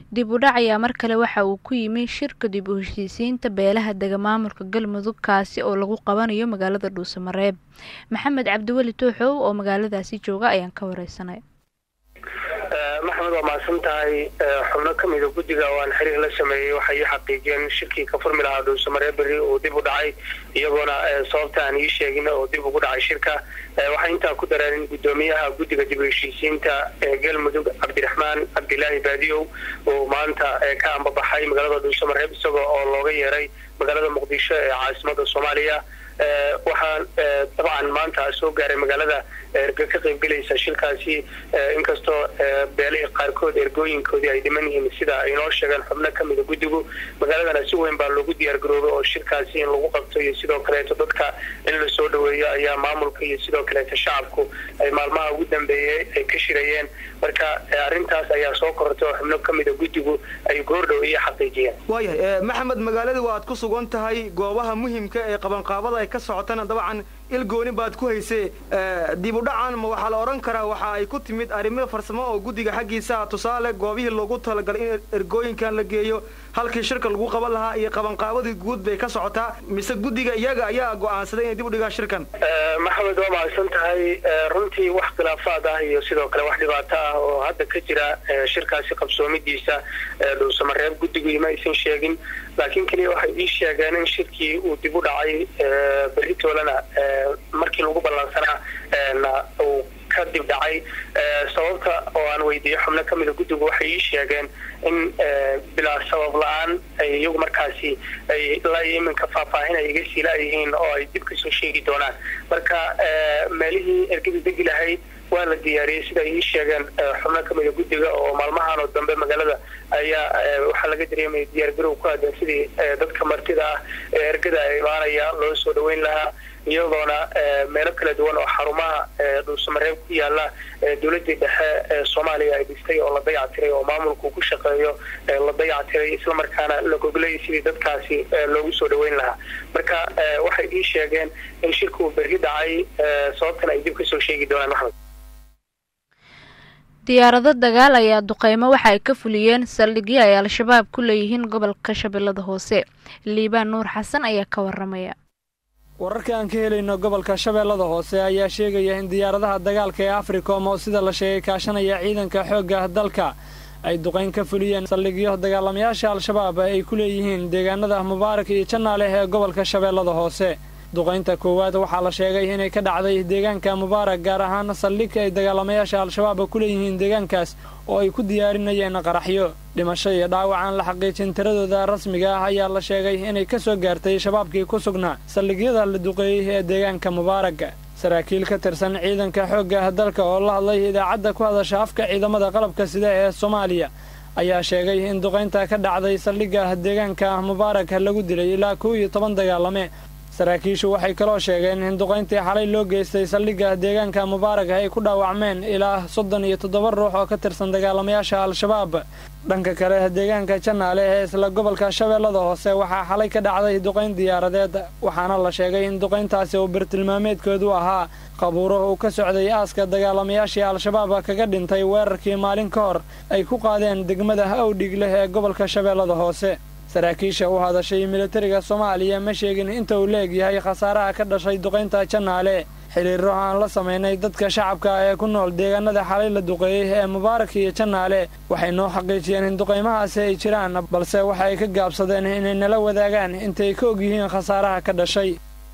dib u dhac ayaa mar kale waxa uu ku yimi shirka dib u heshiisiinta beelaha dega maamulka galmudug kaasi oo lagu qabanayo magaalada dhuusamareeb maxamed cabdiweli tooxow oo magaaladaasi jooga ayaan ka wareysanay maxamed waa mahadsan tahay xubno ka mida guddiga oo aan xiriir la sameeyey waxay ii xaqiijiyeen shirkii ka furmi lahaa dhuusamareeb berri uu dib u dhacay iyagoona sababta aan ii sheegin oo dib ugu dhacay shirka waxay intaa ku dareen guddoomiyaha guddiga dib u heshiisiinta galmudug cabdiraxmaan cabdilaahi baadiyow oo maanta ka ambabaxay magaalada dhuusamareeb isagoo oo looga yeeray magaalada muqdisho ee caasimada soomaaliya waxaan dabcan maanta soo gaaray magaalada erga ka qaybgelaysa shirkaasi inkastoo beelihii qaarkood ergooyinkoodii ay dhiman yihiin sida ay noo sheegeen xubno ka mida guddigu magaaladana si weyn baa loogu diyaargaroobay oo shirkaasi in lagu qabto iyo sidoo kaleeto dadka in la soo dhaweeyo ayaa maamulka iyo sidoo kaleeto shacabku ay maalmaha ugu dambeeyey ay ka shirayeen marka arrintaas ayaa soo korortay oo xubno ka mida guddigu ay goordhow iyo xaqiijiyeen waayahay maxamed magaalada waad ku sugan tahay goobaha muhimka ee qabanqaabada ay ka socotana dabcan il gooni baad ku haysee dib u dhacan ma waxaa la odhan karaa waxa ay ku timid arrimo farsamo oo guddiga xaggiisa tusaale goobihii loogu talagalay in ergooyinkan la geeyo halkii shirka lagu qaban lahaa iyo qabanqaabadii guud bay ka socotaa mise guddiga iyaga ayaa go'aansaday inay dib u dhigaan shirkan maxamed waa mahadsan tahay runtii wax khilaafaad ah iyo sidoo kale wax dhibaato ah oo hadda ka jira shirkaasi qabsoomidiisa dhuusamareeb guddigu ima aysan sheegin laakiin keliya waxay ii sheegeen in shirkii uu dib u dhacay beritoolana markii lagu ballansanaa uu ka dib dhacay sababta oo aan weydiiyey xubno ka mida guddigu waxay ii sheegeen in bilaa sabab la-aan ay iyagu markaasi ay ilaa iyo iminka faahfaahin ay iga siila yihiin oo ay dib kasoo sheegi doonaan marka meelihii ergada degi lahayd waa la diyaariyey sida ay ii sheegeen xubno ka mida guddiga oo maalmahan oo dambe magaalada ayaa waxaa laga dareemaya diyaargarow ku aadan sidii dadka martida ah ee ergada imaanaya loo soo dhaweyn lahaa iyadoona meelo kala duwan oo xarumaha dhuusamareeb ku yaala dowladii dhexe ee soomaaliya ay dhistay oo la dayactiray oo maamulku ku shaqeeyo la dayactiray islamarkaana la goglay sidii dadkaasi loogu soo dhaweyn lahaa marka waxay ii sheegeen in shirka uu berri dhacay sababtan ay dib kasoo sheegi doonaan maxmed diyaarado dagaal ayaa duqeymo waxa ay ka fuliyeen saldhigyo ay al-shabaab ku leeyihiin gobolka shabeellada hoose liibaan nuur xasan ayaa ka waramaya wararka aan ka helayno gobolka shabeellada hoose ayaa sheegaya in diyaaradaha dagaalka ee africom oo sida la sheegay kaashanaya ciidanka xoogga dalka ay duqayn ka fuliyeen saldhigyo dagaalamayaasha al-shabaab ay ku leeyihiin deegaanada mubaarak iyo jannaaleh ee gobolka shabeellada hoose duqaynta koowaad waxaa la sheegay inay ka dhacday deegaanka mubaarak gaar ahaan saldhig ay dagaalamayaasha al-shabaab ku leeyihiin deegaankaas oo ay ku diyaarinayeen qaraxyo dhimasho iyo dhaawacaan la xaqiijin tiradooda rasmiga ah ayaa la sheegay inay ka soo gaartay shabaabkii ku sugnaa saldhigyada la duqeeyey ee deegaanka mubaarak saraakiil ka tirsan ciidanka xoogga dalka oo la hadlay idaacadda ku hadasha afka ciidamada qalabka sida ee soomaaliya ayaa sheegay in duqaynta ka dhacday saldhigga deegaanka mubaarak lagu dilay ilaa kow iyo toban dagaalame saraakiishu waxay kaloo sheegeen in duqayntii xalay loo geystay saldhigga deegaanka mubaarak ay ku dhaawacmeen ilaa soddon iyo toddoba ruux oo ka tirsan dagaalamayaasha al-shabaab dhanka kale deegaanka jannaale ee isla gobolka shabeellada hoose waxaa xalay ka dhacday duqayn diyaaradeed waxaana la sheegay in duqayntaasi uu bartilmaameedkoodu ahaa qabuuro uu ka socday aaska dagaalamayaashii al-shabaab kaga dhintay weerarkii maalin ka hor ay ku qaadeen degmada awdhig leh ee gobolka shabeellada hoose saraakiisha u hadashay militariga soomaaliya ma sheegin inta uu la egyahay khasaaraha ka dhashay duqaynta jannaale xiriiro aan la samaynay dadka shacabka ee ku nool deegaanada xalay la duqeeyey ee mubaarak iyo jannaale waxay noo xaqiijiyeen in duqaymahaasi ay jiraan balse waxa ay ka gaabsadeen inay nala wadaagaan intay ka ogyihiin khasaaraha ka dhashay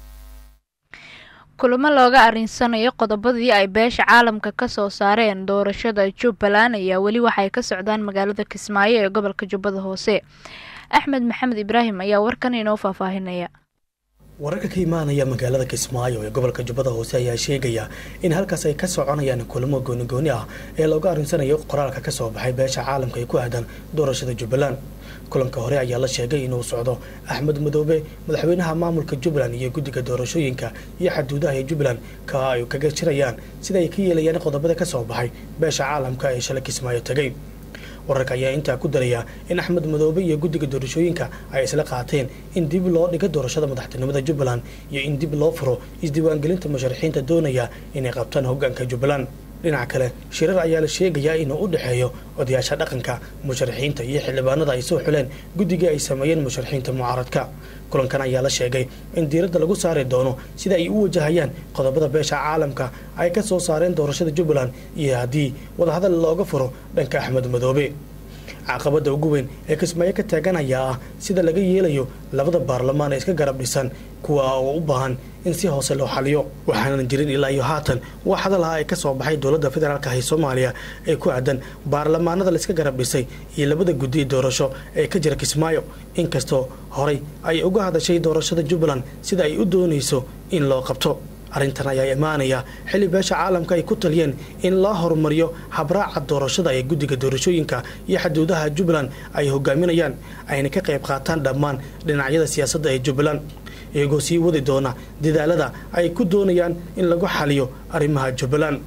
kulamo looga arinsanayo qodobadii ay beesha caalamka ka soo saareen doorashada jubbaland ayaa weli waxay ka socdaan magaalada kismaayo ee gobolka jubbada hoose axmed maxamed ibraahim ayaa warkan inoo faahfaahinaya wararka ka imaanaya magaalada kismaayo ee gobolka jubbada hoose ayaa sheegaya in halkaas ay ka soconayaan kulamo goonigooni ah ee looga arinsanayo qoraalka ka soo baxay beesha caalamka ee ku aadan doorashada jubbaland kulanka hore ayaa la sheegay inuu socdo axmed madoobe madaxweynaha maamulka jubbaland iyo guddiga doorashooyinka iyo xaduudaha ee jubbaland ka ay kaga jirayaan sida ay ka yeelayaan qodobada ka soo baxay beesha caalamka ee shalay kismaayo tegay wararka ayaa intaa ku daraya in axmed madoobe iyo guddiga doorashooyinka ay isla qaateen in dib loo dhigo doorashada madaxtinimada jubbaland iyo in dib loo furo isdiiwaangelinta musharaxiinta doonaya inay qabtaan hogaanka jubbaland dhinaca kale shirar ayaa la sheegayaa inuu u dhexeeyo odayaasha dhaqanka musharaxiinta iyo xildhibaanada ay soo xuleen guddigii ay sameeyeen musharaxiinta mucaaradka kulankan ayaa la sheegay in diiradda lagu saari doono sida ay u wajahayaan qodobada beesha caalamka ay ka soo saareen doorashada jubbaland iyo haddii wadahadal looga furo dhanka axmed madoobe caqabada ugu weyn ee kismaayo ka taagan ayaa ah sida laga yeelayo labada baarlamaan ee iska garab dhisan kuwa oo u baahan in si hoose loo xaliyo waxaanan jirin ilaa iyo haatan wax hadalaha ay ka soo baxay dowladda federaalk ee soomaaliya ee ku aadan baarlamaanada la iska garab dhisay iyo labada guddi doorasho ee ka jira kismaayo inkastoo horay ay uga hadashay doorashada jubbaland sida ay u doonayso in loo qabto arrintan ayaa imaanaya xilli beesha caalamka ay ku taliyeen in loo horumariyo habraaca doorashada ee guddiga doorashooyinka iyo xaduudaha jubbaland ay hogaaminayaan ayna ka qayb qaataan dhammaan dhinacyada siyaasadda ee jubbaland iyagoo sii wadi doona dadaalada ay ku doonayaan in lagu xaliyo arrimaha jubbaland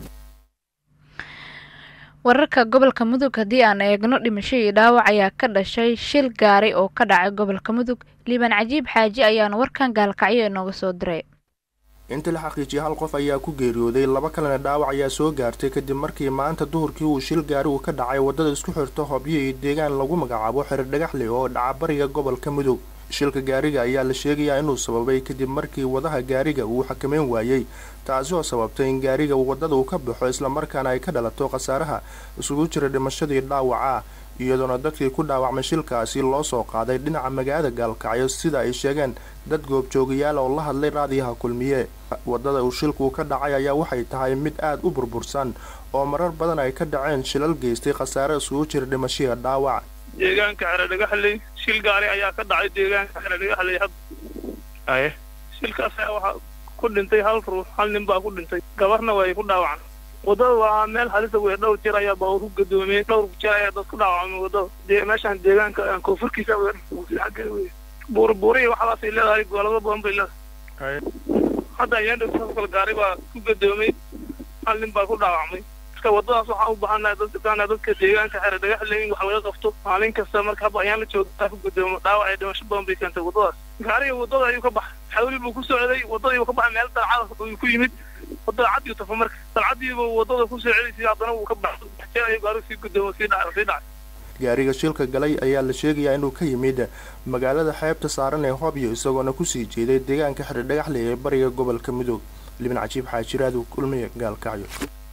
wararka gobolka mudug haddii aan eegno dhimasho iyo dhaawac ayaa ka dhashay shil gaari oo ka dhacay gobolka mudug liibaan cajiib xaaji ayaana warkan gaalkacyo inooga soo diray intii la xaqiijiyay hal qof ayaa ku geeriyooday laba kalena dhaawac ayaa soo gaartay kadib markii maanta duhurkii uu shil gaari uu ka dhacay waddada isku xirto hobyo iyo deegaan lagu magacaabo xerir dhagaxle oo dhaca bariga gobolka mudug shilka gaariga ayaa la sheegayaa inuu sababay kadib markii wadaha gaariga uu xakameyn waayey taasi oo sababtay in gaariga waddada uu ka baxo islamarkaana ay ka dhalato khasaaraha isugu jira dhimashadii dhaawaca iyadoona dadkii ku dhaawacmay shilkaasi loo soo qaaday dhinaca magaalada gaalkacyo sida ay sheegeen dad goobjoogayaal oo la hadlay raadiyaha kulmiye waddada uu shilku ka dhacay ayaa waxay tahay mid aad u burbursan oo marar badan ay ka dhaceen shilal geystay khasaare isugu jira dhimashiya dhaawac deegaanka xeredhagaxley shil gaari ayaa ka dhacay deegaanka xeredhagaxley had aye shilkaas ayaa waxaa ku dhintay hal ruux hal nin baa ku dhintay gabarna way ku dhaawacan waddada waa meel halisa wey dhowr jeer ayaa baa ku gadoomiyey dhowr jeer ayaa dad ku dhaawacmay waddada meeshaan deegaanka koonfurkiisa wey buurbuuri waxaasay leedahay gobolada badan bay leedahay hadda ayaan dhow kale gaari baa ku gadoomay hal nin baa ku dhaawacmay marka waddadaas waxaan u baahanahay dadka dadka deegaanka xere dhagaxle in wax laga qabto maalin kasta marka hadda ayaan la joogaa ku gadoomo dhaawac ee dhimasho badan bay keentay waddadaas gaariga waddada ayuu ka baxay xawli buu ku socday waddadii buu ka baxay meel dalcada uu ku yimid waddada cad iyo tafa marka dalcadiiba waddada ku soo celisay haddana wuu ka baxay jeer ayuu gaarigu sii gadoomo sii dhacay sii dhacay gaariga shilka galay ayaa la sheegayaa inuu ka yimid magaalada xeebta saaran ee hobyo isagoona kusii jeeday deegaanka xidhi dhagaxle ee bariga gobolka mudug libin cajiib xaajiraadu kulmiye gaalkacyo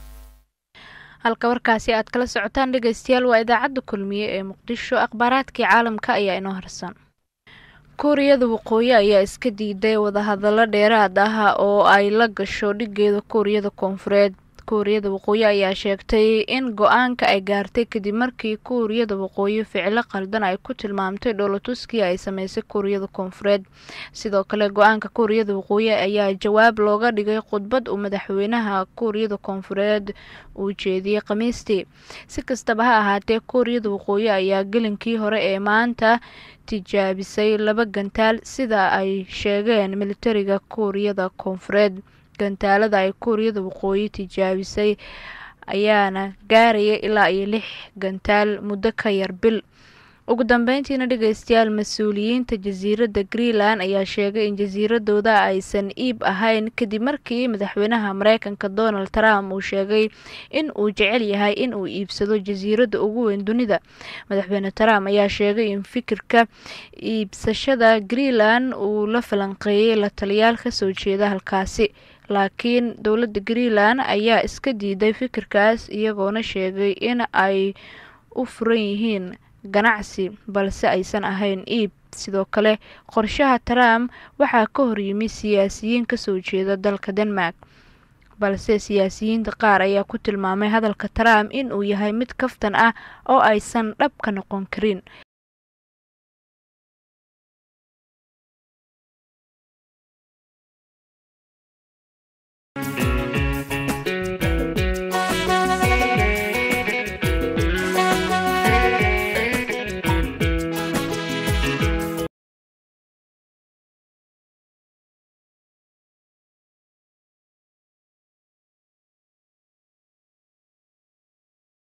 halka warkaasi aad kala socotaan dhegeystayaal waa idaacadda kulmiye ee muqdisho akhbaaraadkii caalamka ayaa inoo harsan kuuriyada waqooyi ayaa iska diiday wadahadallo dheeraad ah oo ay la gasho dhigeeda kuuriyada koonfureed kuuriyada waqooyi ayaa sheegtay in go-aanka ay gaartay kadib markii kuuriyada waqooyi ficilo qaldan ay ku tilmaamtay dhoolatuskii ay sameysay kuuriyada koonfureed sidoo kale go-aanka kuuriyada waqooyi ayaa jawaab looga dhigay khudbad uu madaxweynaha kuuriyada koonfureed uu jeediyey khamiistii si kastaba ha ahaatee kuuriyada waqooyi ayaa gelinkii hore ee maanta tijaabisay laba gantaal sida ay sheegeen militariga kuuriyada koonfureed gantaalada ay kuuriyada waqooyi tijaabisay ayaana gaaraya ilaa iyo lix gantaal muddo ka yar bil ugu dambeyntiina dhegeystayaal mas-uuliyiinta jasiiradda greenland ayaa sheegay in jasiiradooda aysan iib ahayn kadib markii madaxweynaha mareykanka donald trump uu sheegay in uu jecel yahay in uu iibsado jasiiradda ugu weyn dunida madaxweyne trump ayaa sheegay in fikirka iibsashada greenland uu la falanqeeyey la taliyaal kasoo jeeda halkaasi laakiin dowladda greenland ayaa iska diiday fikirkaas iyagoona sheegay in ay u furan yihiin ganacsi balse aysan ahayn iib sidoo kale qorshaha trump waxaa ka horyimi siyaasiyiin kasoo jeeda dalka denmark balse siyaasiyiinta qaar ayaa ku tilmaamay hadalka trump in uu yahay mid kaftan ah oo aysan dhab ka noqon karin